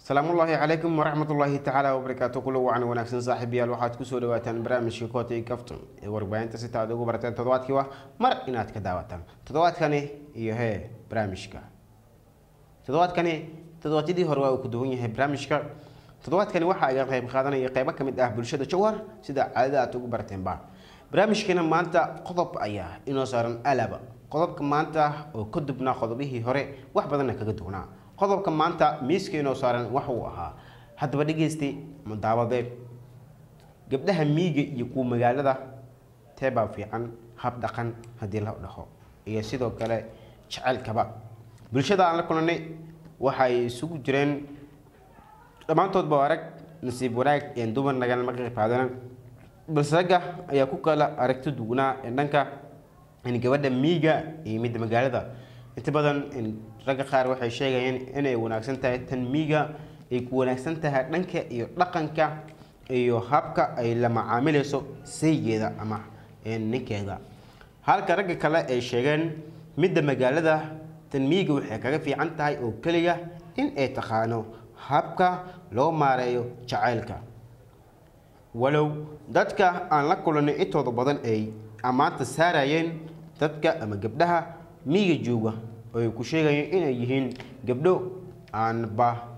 salaamullaahi calaykum waraxmatullaahi tacaala wabarakaatu kulo wacan wanaagsan saaxiibayaal waxaad kusoo dhawaataan barnaamijka koota iyo kafton ee warbaahinta sita aad ugu barateen toddobaadkii wa mar inaad ka daawataan toddobaadkani iyo hee barnaamijka toddobaadkani toddobaadyadii hore waa uu ku duwan yahay barnaamijka toddobaadkani waxa ay qayb qaadanaya qeybo ka mid ah bulshada jawhar sida caadada aad ugu barateenba barnaamijkana maanta qodob ayaa inoo saaran alaba qodobka maanta oo ka dubnaa qodobihii hore wax badanna kaga duwnaa qodobka maanta miiska inoo saaran waxa uu ahaa haddaba dhegaystay mudaawadeed gabdhaha miiga iyo kuwa magaalada teebaa fiican hab dhaqan haddii la dhaho iyo sidoo kale jaceylkaba bulshada aan la kulanay waxay isugu jireen dhammaantoodba arag nasiib wanaag een dumar nagalama qayb qaadana balse ragga ayaa ku kala aragti duwanaa ee dhanka gabadha miiga iyo midda magaalada inta badan ragga qaar waxay sheegayeen inay wanaagsan tahay tan miiga ay ku wanaagsan tahay dhanka iyo dhaqanka iyo habka ay la macaamilayso saygeeda ama ninkeeda halka ragga kale ay sheegeen midda magaalada tan miiga waxay kaga fiican tahay oo keliya in ay taqaano habka loo maareeyo jacaylka walow dadka aan la kulanay intooda badan ay ammaanta saarayeen dadka ama gabdhaha miiga jooga oo ay ku sheegayeen inay yihiin gabdho aanba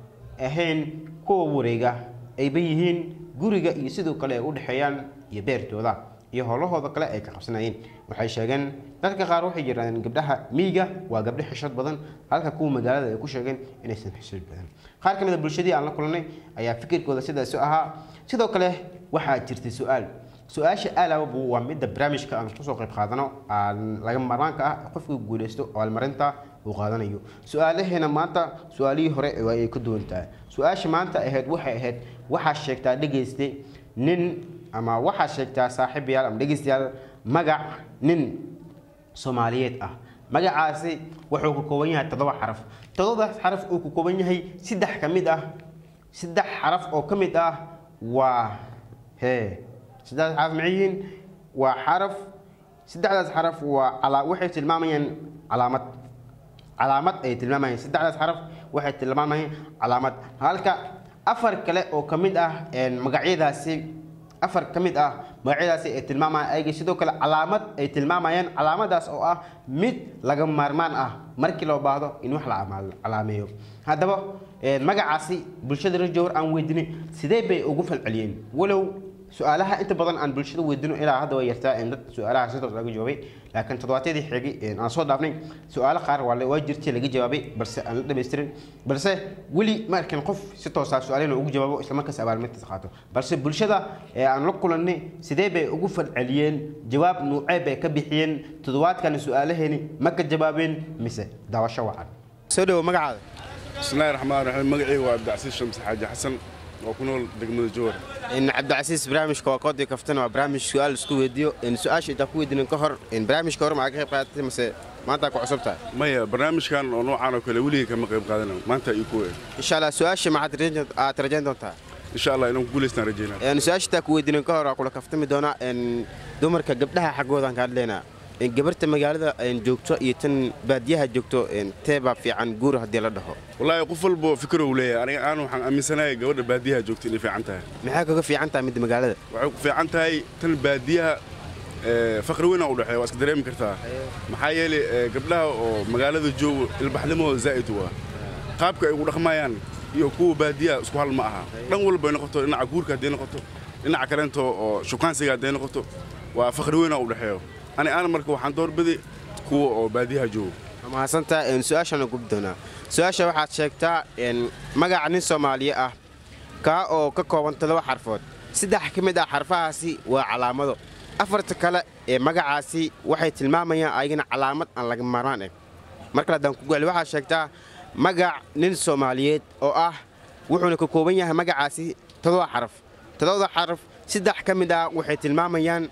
ahayn kuwa wareega ayba yihiin guriga iyo sidoo kale ay u dhexeeyaan iyo beertooda iyo howlahooda kale ay ka qabsanayeen waxay sheegeen dadka qaar waxay yidhahdeen gabdhaha miiga waa gabdho xishad badan halka kuwa magaalada ay ku sheegeen inaysan xishad badan qaar ka mid a bulshadii aan la kulanay ayaa fikirkooda sidaasi ahaa sidoo kale waxaa jirtay su-aal su-aasha aalababu waa midda barnaamijka aan kusoo qayb qaadano aan laga marmaanka ah qofka guuleysto abaalmarinta uu qaadanayo su-aalaheena maanta su-aalihii hore ay ka duwan tahay su-aasha maanta ahayd waxay ahayd waxaa sheegtaa dhegayste nin ama waxaa sheegtaa saaxiibayaal ama dhegaystayaal magac nin soomaaliyeed ah magacaasi wuxuu ka kooban yahay toddoba xaraf toddobadaas xaraf uu ka kooban yahay saddex ka mid ah saddex xaraf oo ka mid ah waa hee saddexdaas xaraf maxay yihiin waa xaraf saddexdaas xaraf waa calaa waxay tilmaamayaan calaamad calaamad ay tilmaamayaan saddexdaas xaraf waxay tilmaamayaan calaamad halka afar kale oo ka mid ah magacyadaasi afar ka mid ah magacyadaasi ay tilmaamayaan ayaga sidoo kale calaamad ay tilmaamayaan calaamadaas oo ah mid laga maarmaan ah markii loo baahdo in wax la calaameeyo haddaba magacaasi bulshada rajowar aan weydinay sidee bay ugu falceliyeen walow su-aalaha inta badan aan bulshada weydino ilaa hadda way yartaa dad su-aalaha si toos laga jawaabay laakiin toddobaadyadii xigay aan soo dhaafnay su-aalo qaar waa jirtay laga jawaabay balse aan la dhamaystirin balse weli ma arkin qof si toosaa su-aalina ugu jawaabo islamarkaas abaalmarintiisa qaato balse bulshada ee aan la kulannay sidee bay ugu falceliyeen jawaab nuucee bay ka bixiyeen toddobaadkani su-aalaheeni ma ka jawaabeen mise daawasho wacan soo dhawo magacaada bismillahi raxmaan raxiim magacayga waa abdicasiis shams xaaji xasan oo ku nool degmada jowhar cabdicasiis barnaamijka waa koodii kaftana waa barnaamij su-aal isku weydiiyo su-aasha intaa ku weydiinin ka hor barnaamijka hore maa ka qayb qaadatay mase maanta ku cusub tahay maya barnaamijkan oo noocaan oo kale weligay kama qayb qaadana maanta ii ku eg insha allah su-aasha maxaad aad rajayn doontaa insha allah inaan ku guulaystaan rajaynaa su-aasha intaa ku weydiinin ka hor waa kula kaftami doonaa dumarka gabdhaha xaggoodan ka hadlaynaa gabarta magaalada joogto iyo tan baadiyaha joogto teebaa fiican guur haddii la dhaho wallaahi qof walbo fikrow leeyahay aniga aan waxaan aaminsanahay gabadha baadiyaha joogta inay fiican tahay maxay kaga fiican tahay midda magaalada waxay ku fiican tahay tan baadiyaha faqri weyn u dhexeeya waa iska dareemi kartaa maxaa yeelay gabdhaha oo magaalada joogo ilbaxnimahooda zaa'id waa qaabka ay ugu dhaqmayaan iyo kuwa baadiyaha isku hal ma aha dhan walba ay noqoto dhinaca guurka hadday noqoto dhinaca kaleento oo shukaansiga hadday noqoto waa faqri weyn u dhexeeyo ani aan marka waxaan doorbiday kuwa oo baadiyaha joogo mahadsantaa su-aashana gubi doonaa su-aasha waxaad sheegtaa magaca nin soomaaliye ah kaa oo ka kooban toddoba xarfood saddex ka mid ah xarfahaasi waa calaamado afarta kale ee magacaasi waxay tilmaamayaan ayagana calaamad aan laga maarmaan eh markale haddaan ku gaali waxaad sheegtaa magac nin soomaaliyeed oo ah wuxuuna ka kooban yahay magacaasi toddoba xaraf toddobada xaraf saddex ka mid ah waxay tilmaamayaan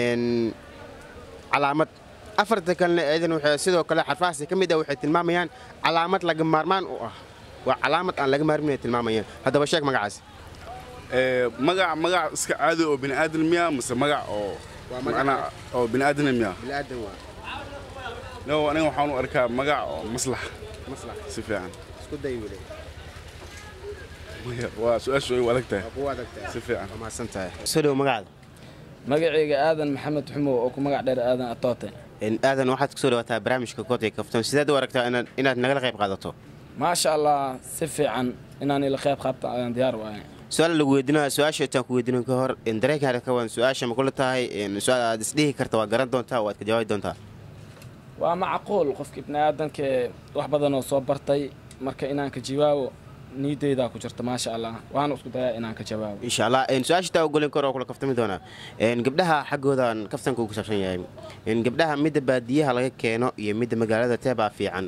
calaamad afarta kalena eedan waxay sidoo kale xarfahaasi ka mid ah waxay tilmaamayaan calaamad laga maarmaan u ah waa calaamad aan laga maarmin ay tilmaamayaan haddaba sheeg magacaasi magac magac iska caadi oo bini aadan miya mise magac oo macnaa oo bini aadana miya bilaadan waa no aniga waxaan u arkaa magac oo maslax maslax si fiican isku day wile Maya, waa su-aashu way u adag tahay kugu adagtahay si fiican waa mahadsan tahay soo dhow magacaada magacayga aadan maxamed xumow oo ku magac dheer aadan atoote Een, aadan waxaad kusoo dhawaataa barnaamijka kood iyo kaftan sideed u aragtaa inaad inaad nagala qayb qaadato maasha allah si fiican inaan ila qayb qaabta ayaan diyaar u ahay su-aal lagu weydiinaya su-aasha intaan ku weydiinin ka hor een, dareenkaada ka waan su-aasha ma kula tahay een, su-aal aad isdhihi karta waa garan doontaa waad ka jawaabi doontaa waa macquul qofka ibni aadanka wax badan oo soo bartay marka inaan ka jawaabo niideydaa ku jirta maasha allah waana isku dayaa inaan ka jawaabo insha allah een, su-aasha taa ogolin kor oo kula kaftami doonaa een, gabdhaha xaggoodan kaftanka uu ku saabsan yahay een, gabdhaha midda baadiyaha laga keeno iyo midda magaalada teebaa fiican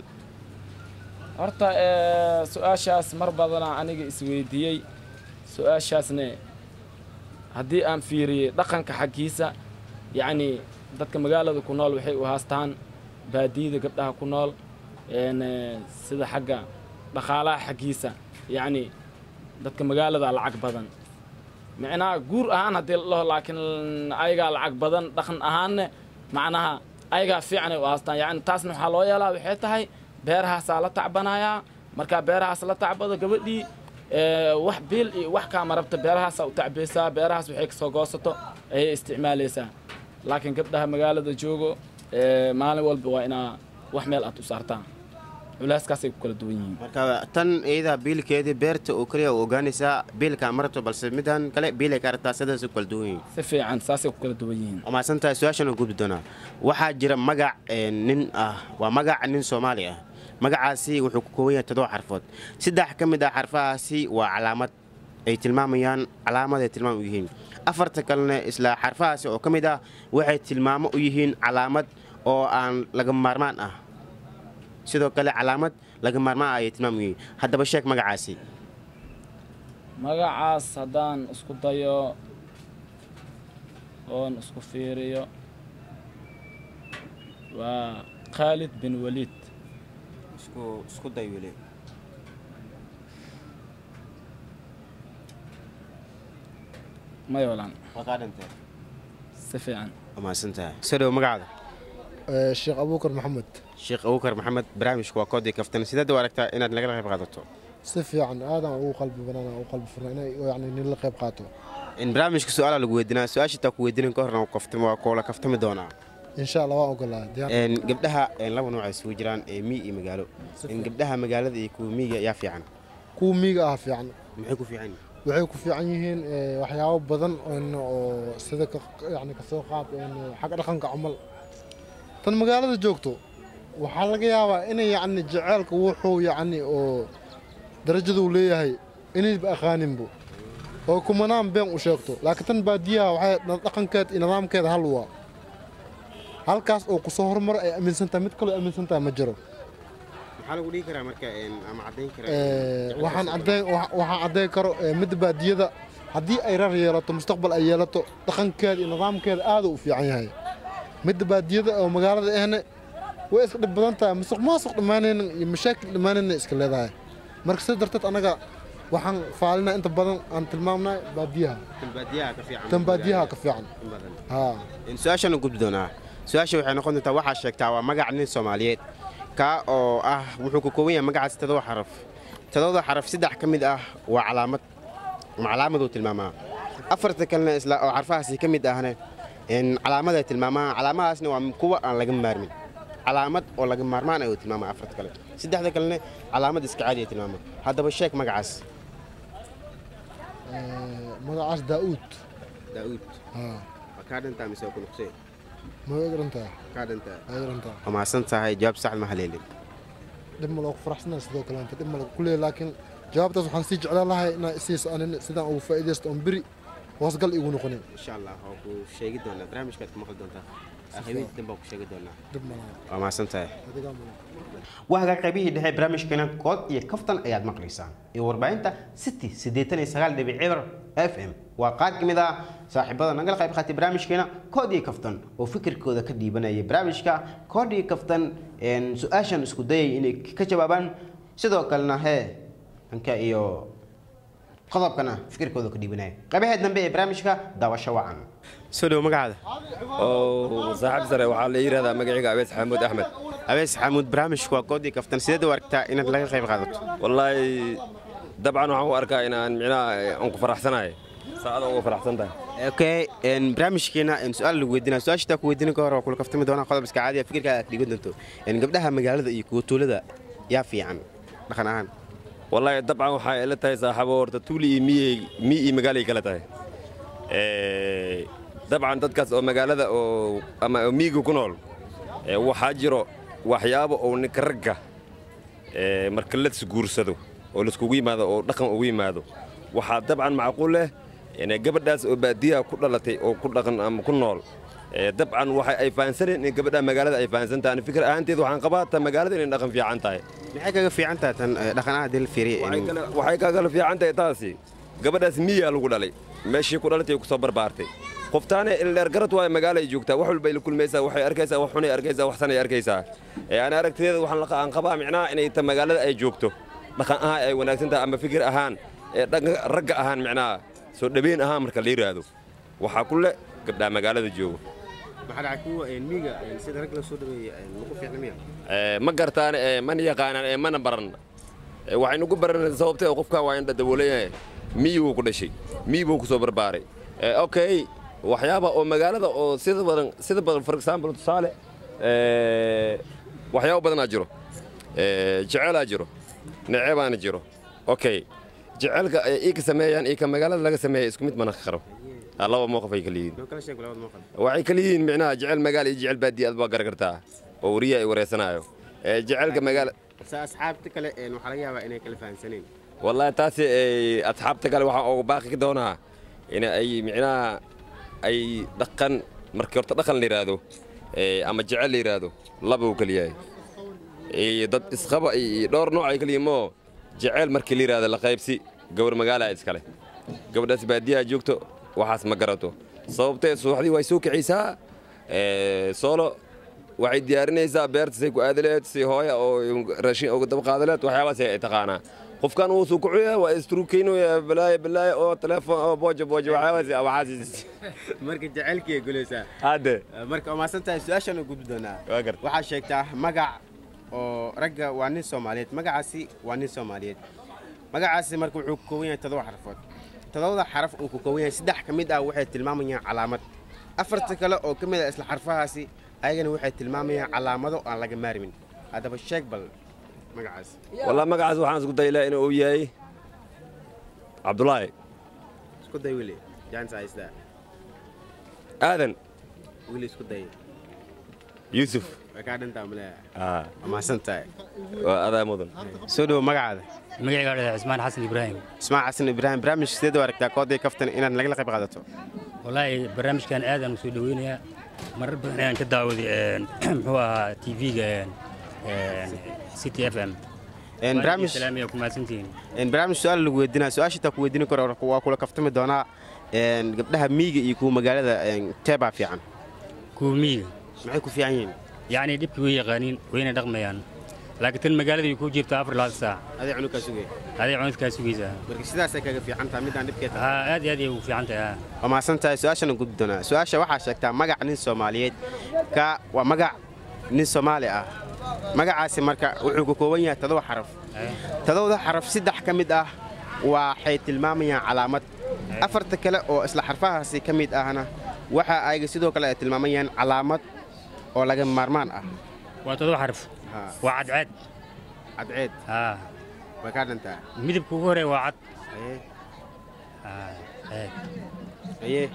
horta ee, su-aashaas mar badanaa aniga isweydiiyey su-aashaasne haddii aan fiiriyey dhaqanka xaggiisa yacni dadka magaalada ku nool waxay u haastaan baadiyada gabdhaha ku nool een, ee, sida xagga dhaqaalaha xaggiisa yacni dadka magaalada lacag badan micnaha guur ahaan haddii la dhaho laakiin ayagaa lacag badan dhaqan ahaanne macnaha ayagaa fiicanay u haastaan yacni taasna waxaa loo yeelaa waxay tahay beerahaasaa la tacbanayaa markaa beerahaas la tacbado gabadhii ee, wax biil iyo wax kaama rabta beerahaasaa u tacbaysaa beerahaas waxay kasoo goosato ayay isticmaalaysaa laakiin gabdhaha magaalada joogo ee, maalin walba waa inaa wax meel aad u saartaan culeyskaasay ku kala duwan yihiin marka tan iyada biilkeedii beerta oo keliya u ogaanaysaa biilka ma rabto balse midan kale biilay ka aragtaa sidaas u kala duwan yihiin si fiican saasay ku kala duwan yihiin waa mahadsan tahay su-aashan aan gudbi doonaa waxaa jira magac een, nin ah waa magac nin soomaali ah magacaasi wuxuu ku kooban yahay toddoba xarfood saddex ka mid ah xarfahaasi waa calaamad ay tilmaamayaan calaamad ay tilmaam u yihiin afarta kalena isla xarfahaasi oo ka mid ah waxay tilmaamo u yihiin calaamad oo aan laga maarmaan ah sidoo kale calaamad laga maarmaan ah ayay tilmaam u yihiin haddaba sheeg magacaasi magacaas haddaan isku dayo oon isku fiiriyo waa khaalid bin waliid isku day weli mayolan waa kaa dhintay si fiican waa mahadsan tahay soo dhow magacaada sheekh abuukar maxamed sheekh abuukar maxamed barnaamijku waa koodii kaftan sideed u aragtaa inaad nagala qayb qaadato si fiican aadaan ugu qalbi banaan ugu qalbi furna inay yani nin la qayb qaato in barnaamijka su-aala lagu weydiinaa su-aasha taa ku weydiinin ka horna kaftami waa koola kaftami doonaa insha allah waan ogolaa diyaar Een, gabdhaha een, laba nooc ay isugu jiraan ee miy iyo magaalo in gabdhaha magaalada iyo kuwa miyiga yaa fiican kuwa miiga ah fiican maxay ku fiican yihiin waxay ku fiican yihiin eh, waxyaabo badan een, oo sida ka- yani kasoo qaad een, xagga dhaqanka camal tan magaalada joogto waxaa laga yaabaa inay yani jaceylka wuxuu yani oo darajada uu leeyahay inayba aqaaninbo oo kumanaan been u sheegto laakiin tan baadiyaha waxay dhaqankeed iyo nidaamkeeda hal waa halkaas oo kusoo horumaro ay aaminsan tahay mid kaloo aaminsan tahay ma jiro maxaa lagu dhihi karaa marka een, ama caddayn Eh, waxaan caddayn wa- waxaan caddayn karo eh, midda baadiyada haddii ay rar yeelato mustaqbal ay yeelato dhaqankeeda iyo nidaamkeeda aad u fiican yahay midda baadiyada oo magaalada ahne way iska dhib badan tahay musuq maasuq dhammaanayna iyo mashaakil dhammaanayna iska leedahay marka sidaa darteed annaga waxaan faalinaa inta badan aan tilmaamnay baadiyaha baadiyaha ka fiican tan baadiyaha ka fiican in badan haa Een, su-aashaan u gudbi doonaa su-aasha waxay noqon doontaa waxaa sheegtaa waa magac nin soomaaliyeed kaa oo ah wuxuu ka kooban yahay magacaas todoba xaraf todobada xaraf saddex ka mid ah waa calaamad ama calaamaduu tilmaamaa afarta kalena isla oo xarfahaasi ka mid ahne een, calaamad ay tilmaamaa calaamadaasna waa kuwa aan laga maarmin calaamad oo laga maarmaan ayuu tilmaamaa afarta kale saddexda kalena calaamad iska caadi ay tilmaamaa haddaba sheeg magacaas Eh, magacaas daa'uud daa'uud haa waa kaa dhantaa mise waa ku nuqsee ma way garantaa kaa dhantaa way garantaa waa mahadsan tahay jawaab sax ma haleelin dhib ma loogu faraxsanaa sidoo kaleenta dhib ma lagu kuleeya laakiin jawaabtaas waxaan sii jeclaan lahay inaa isiiso anin sidaan ugu faa'iidaysto oon beri hoosgal igu noqonin insha allah waa ku sheegi doonaa barnaamijkaad ku maqli doontaa habeenkii dambe waa ku sheegi doonaa dhib ma laha waa mahadsan tahay adigaa ma laha waa hagaa qaybihii dhexe barnaamijkeena kood iyo kaftan ayaad maqlaysaan iyo warbaahinta city siddeetan iyo sagaal dhibic cibar f m waa qaar ka mid ah saaxiibada nagala qayb qaatay barnaamijkeena kood iyo kaftan oo fikirkooda ka dhiibanayay barnaamijka kood iyo kaftan een, su-aashan isku dayay inay ka jawaabaan sidoo kalena hee dhanka iyo qodobkana fikirkooda ka dhiibanaya qaybaha dambe ee barnaamijka daawasho wacan soo dhow magacaada oo saaxiib sare waxaa la yidhahdaa magaciga abees xamuud axmed abees xamuud barnaamijku waa kood iyo kaftan sideed u aragtaa inaad laga qayb qaadato wallaahi dabcan waxaan u arkaa inaan micnaha aan ku faraxsanahay saacada uga faraxsan tahay okay een, barnaamijkeena een, su-aal lagu weydiinaa su-aasha taa ku weydiinin ka hor waa kula kaftami doonaa qodob iska caadiya fikirkaaga aad dhigan doonto Een, gabdhaha magaalada iyo kuwa tuulada yaa fiican dhaqan ahaan wallaahi dabcan waxay ila tahay saaxiibo horta tuuli iyo miyey mi iyo magaalay kala tahay Eh, dabcan dadkaas oo magaalada oo ama oo miyiga ku nool eh, waxaa jiro waxyaabo oo ninka ragga eh, marka la isguursado oo laiskugu yimaado oo dhaqan ugu yimaado waxaa dabcan macquul leh inay gabadhaas oo baadiyaha ku dhalatay oo ku dhaqan ama ku nool eh, dabcan waxa ay fahansaneen in gabadha magaalada ay fahansan tahay Ani fikir ahaanteed waxaan qabaa ta magaalada inay dhaqan fiican tahay maxay kaga fiican tahay tan eh, dhaqan ahaan haddii la fiiriyo waxay een, kala- waxay kaagala fiican tahay taasi gabadhaas miyaa lagu dhalay meeshii ku dhalatay ku soo barbaartay qoftaane ildheer garad waayo magaalo ay joogtaa wax walba ay la kulmaysaa waxay arkaysaa wax xunay arkaysaa wax sanay arkaysaa ee ana aragtideeda waxaan la aan qabaa micnaha inay ta magaalada ay joogto dhaqan ahaan ay wanaagsan tahay ama fikir ahaan ee dhaqan ragga ahaan micnaha soo dhaweyn ahaan marka la yiraahdo waxaa ku le gabdhaha magaalada joogo maxaa dhacay kuwa een, miyiga een, sida rag la soo dhaweeya een, lagu fiicna miya Ee, ma gartaan ee, mana yaqaanaan ee mana baran Ee, waxaynu ku baran sababtee qofkan waa in dhadawooleyahay miyi buu ku dhashay miyi buu ku soo barbaaray Ee, okay waxyaaba oo magaalada oo sida badan sida badan for example tusaale ee, waxyaabo badanaa jiro Ee, jecelaa jiro necebaana jiro okay jecelka ay ii ka sameeyaan iyo ka magaalada laga sameeya isku mid mana qaro Aa, laba mowqif ay kala yihiin noo kala sheeg labada muuqal waxay kala yihiin micnaha jecel magaala iyo jecel baadiya aad baa garan kartaa oo wariya ay wareysanayo ee jecelka magaala sa asxaabta kale een, waxaa laga yaabaa inay kala fahansaneen wallahi taasi ay asxaabta kale waxaan uga baaqi doonaa in ay micnaha ay dhaqan markii horta dhaqan la yidhaahdo ee, ama jecel la yidhaahdo laba uu kala yahay iyo dad isqaba iyo dhowr nooc ay kala yihiin moo jecel markii la yidhaahdo la qaybsi gawar magaala iskale gabadhaas baadiyaha joogto waxaas ma garato sababtee subaxdii way soo kicaysaa ee, soolo waxay diyaarinaysaa beerta say ku aadaleed si hooya oo raashin uga daba qaadaleed waxyaabaas ay taqaanaa qofkan wuu soo kucuya waa istruukeynaya balaaya balaaya oo telefoon oo booja booja waxyaabaas waxaas marka jacaylkii ay gulaysaa hadde marka waa mahadsan tahay su-aashaan u gudbi doonaa waa garta waxaa sheegtaa magac oo ragga waa nin soomaaliyeed magacaasi waa nin soomaaliyeed magacaasi marka wuxuu ka kooban yahay todoba xarfood todobada xaraf uu ka kooban yahay saddex ka mid ah waxay tilmaamayaan calaamad afarta kale oo ka mid ah isla xarfahaasi ayagana waxay tilmaamayaan calaamado aan laga maarmin haddaba sheeg bal magacaasi wallah magacaas waxaan isku daylaa inuu yahay cabdulaahi isku day wili jaansa haystaa aadan wili isku day yuusuf way kaa dhantaa maleeya aa waa mahadsan tahay waa adaa mudan soo dhowo magacaada magacayga waa cismaan xasan ibraahim ismaac xasan ibraahim barnaamij sideed u aragtaa kooday kaftan inaad nagala qayb qaadato wallaahi barnaamijkan aad aan u soo dhoweynayaa marar badan ayaan ka daawaday een, muxuu ahaa tv-ga city f m Een, barnaamij salaamiya ku mahadsantihiin een, barnaamij su-aal lagu weydiinaa su-aasha taa ku weydiin karo waa kula kaftami doonaa een, gabdhaha miyiga iyo kuwa magaalada een, teebaa fiican kuwa miyiga maxay ku fiican yihiin yacni dhibki way yaqaaniin wayna dhaqmayaan laakiin tan magaalada way kuu jirtaa afar labaatan saac aday cunugkaa sugay aday cunadkaa sugaysaa marka sidaasay kaga fiican tahay midaan dhibkeed haa aad iyo aad ay ugu fiican tahay haa waa mahadsan tahay su-aashana gudbi doonaa su-aasha waxaa sheegtaa magac nin soomaaliyeed ka waa magac nin soomaali ah magacaasi marka wuxuu ka kooban yahay todoba xaraf todobada xaraf saddex ka mid ah waxay tilmaamayaan calaamad afarta kale oo isla xarfahaasi ka mid ahna waxa ayaga sidoo kale ay tilmaamayaan calaamad oo laga maarmaan ah waa todoba xaraf Haa. waa cadceed cadceed haa way kaa dhantaa midabka ugu horeeya waa cad Aye, haa aad aye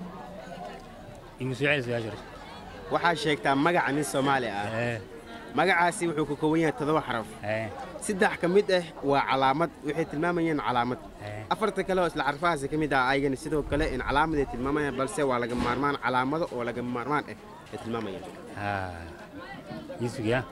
igu soo celi su-aasha waxaa sheegtaa magaca nin soomaali ah ee magacaasi wuxuu ka kooban yahay todoba xaraf ee saddex ka mid ah waa calaamad waxay tilmaamayaan calaamad ee afarta kale oo isla xarfahaasi ka mid ah ayagana sidoo kale in calaamad ay tilmaamayaan balse waa laga maarmaan calaamado oo laga maarmaan ah ay tilmaamayaan haa yusuf ya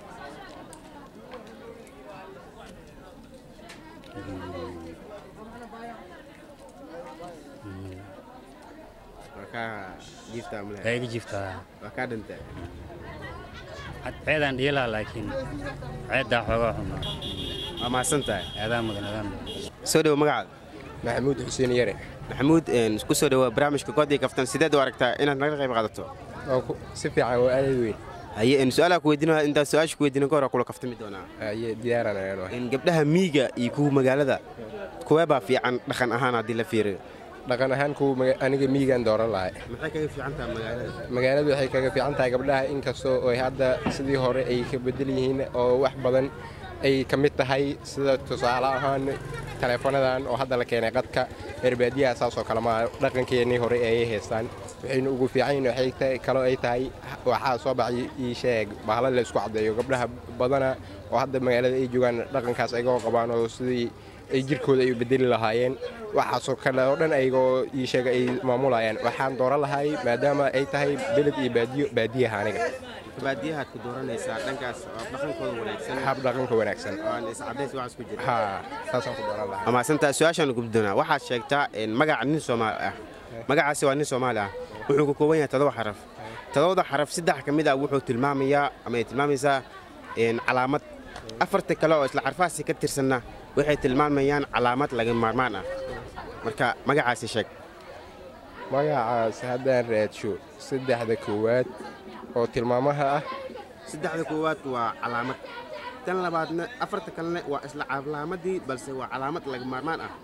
waa kaa jiiftaa waa male iga jiftaa waa kaa dhantaa ceedaan dhiilaa laakiin ceeddaa xoogaa xuma waa mahadsan tahay adaa mudan adaa mudan soo dhowo magacaada maxamuud xuseen yare maxamuud een, ku soo dhowaa barnaamijka koodii kaftan sideed u aragtaa inaad naga qayb qaadato oo ku- si fiican oo aad weyn haye en su-aalaa ku weydiinaya intaan su-aasha ku weydiinin ka hor kula kaftami doonaa aye diyaaran ayaan ahay En gabdhaha miyiga iyo kuwa magaalada kuwee baa fiican dhaqan ahaan haddii la fiiriyo dhaqan ahaan kuwa maga- aniga miyigan dooran lahay maxay kaga fiican tahay magaalada magaaladu waxay kaga fiican tahay gabdhaha inkastoo ay hadda sidii hore ay ka bedel yihiin oo wax badan ay ka mid tahay sida tusaale ahaan taleefonadan oo hadda la keenay qadka erbaadiyaha saasoo kale maa dhaqankeennii hore ayay haystaan waxayna ugu fiican yihiin waxay tahay kaloo ay tahay waxaa soo baxay ii sheeg bahalo la isku caddeeyo gabdhaha badana oo hadda magaalada ay joogaan dhaqankaas ayagoo qabaan oo sidii ay jirkooda ay u bedeli lahaayeen waxaasoo kale oo dhan ayagoo ii sheega ay maamulayaan waxaan dooran lahay maadaama ay tahay beled iyo baadiyo baadiyaha aniga baadiyahaad ku dooranaysaa dhankaas oo dhaqankooda wanaagsan hab dhaqanka wanaagsan oo aan iscadays waxaas ku jira haa saasaan ku dooran lahaa amaasantaa su-aashaan gubdi doonaa waxaad sheegtaa en magaca nin soomaali ah magacaasi waa nin soomaali ah wuxuu ka kooban yahay todoba xaraf todobada xaraf saddex ka mid ah wuxuu tilmaamayaa ama ay tilmaamaysaa en calaamad afarta kale oo isla xarfahaasi ka tirsanna waxay tilmaamayaan calaamad laga maarmaan ah marka magacaasi sheeg magacaas haddaan raadsho saddexda koowaad oo tilmaamaha ah saddexda koowaad waa calaamad tan labaadna afarta kalena waa isla calaamadii balse waa calaamad laga maarmaan ah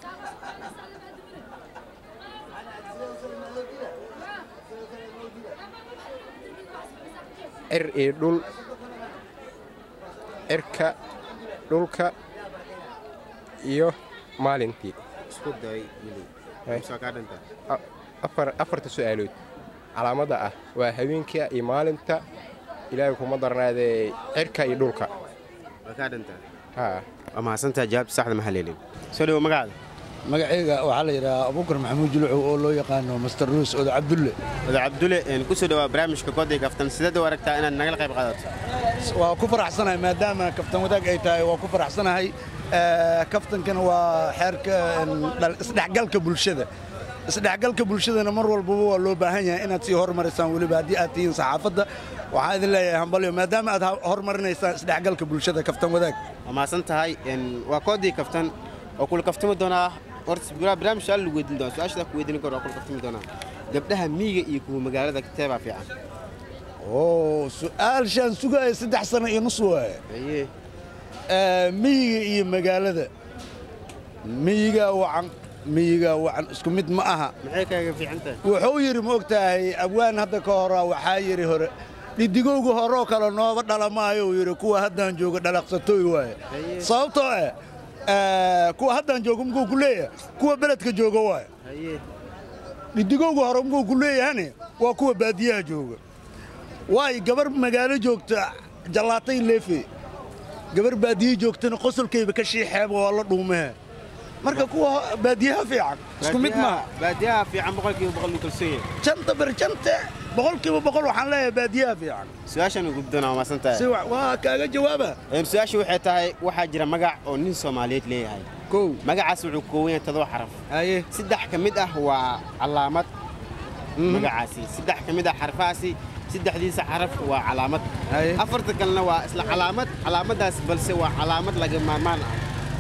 cir iyo dhul cirka dhulka iyo maalintii isku day wili Hey. soo kaa dhanta A- afar afarta su'aalood calaamadda ah waa habeenka iyo maalinta ilaahay kuma darnaadee cirka iyo dhulka waa kaa dhanta haa waa mahadsantaa jawaabta saxda ma haleelin soo dhawo magacaada magacayga waxaa la yidhahaa abuukar maxamuud julucow oo loo yaqaano master luus oda cabdulle wada cabdulle een ku soo dhawaa barnaamijka koday kaftan sideed u aragtaa inaad nagala qayb qaadato waa ku faraxsanahay maadaama kaftan wadaag ay tahay waa ku faraxsanahay Eh, kaftankana waa xeerka en, dhal- isdhexgalka bulshada isdhexgalka bulshadana mar walbaba waa loo baahan yahay inaad sii hormarisaan weliba haddii aad tihiin saxaafadda waxaan idin leeyahay hambalyo maadaama aad ha- hormarinaysaan isdhexgalka bulshada kaftan wadaag waa mahadsan tahay een waa koodii kaftan oo kula kaftami doonaa horta bira- barnaamij su-aal lagu weydiin doonaa su-aashadaa ku weydiin karo waa kula kaftami doonaa gabdhaha miyiga iyo kuwa magaalada teebaa fiican oo su-aalshaan sugaya saddex sano iyo nus waaye haye Eh, miyiga iyo magaalada miyiga wacan miyiga wacan isku mid ma aha maxay kaaga fiican tahay wuxuu yidhi ma og tahay abwaan hadda ka hora waxaa yidhi hore dhidigowga horoo kale nooba dhala maayo uu yidhi kuwa haddaan jooga dhalaqsatooy waaye sababtoo ah eh, kuwa haddaan jooga mkuu ku leeyahay kuwa beledka jooga waaye haye dhidigowga hore mkuu ku leeyahane waa kuwa baadiyaha jooga waayo gabar magaalo joogta jallaatay leefe gabar baadiye joogtana qosolkayba ka shiixeeba waa la dhuumehe marka kuwa baadiyaha fiican isku mid maaha baadiyaha fiican boqolkiiba boqol uu kalsoon yahay janta berjante boqolkiiba boqol waxaan leeyahay baadiyaha fiican su-aashaan ugu doonaa waa mahadsan tahay si wa- waa kaaga jawaaba Een, su-aashu waxay tahay waxaa jira magac oo nin soomaaliyeed leeyahay kow magacaas wuxuu ka kooban yahay todoba xaraf haye saddex ka mid ah waa calaamad magacaasi saddex ka mid ah xarfahaasi saddexdiisa xaraf waa calaamad Haye. afarta kalena waa isla calaamad calaamadaas balse waa calaamad laga maarmaan ah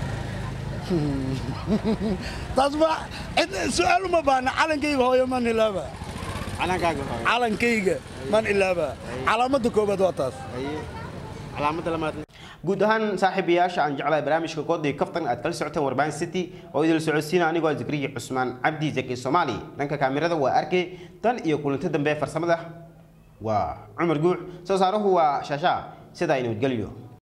taas ba cid su-aal uma baahna calankayga hooyo man ilaaba calankaaga hore calankayga man ilaaba calaamadda koobaad waa taas Haye. calaamada lamaad guud ahaan saaxiibayaasha aan jeclahay barnaamijka koodii kaftan aad kala socoteen warbaahin city oo idil socodsiina anigoo zakriya cusmaan cabdi zaki soomaali dhanka kaamirada waa arkay tan iyo kulanto dambe farsamada waa cumar guuc soo saaruhu waa shaashaa sidaa nabadgelyo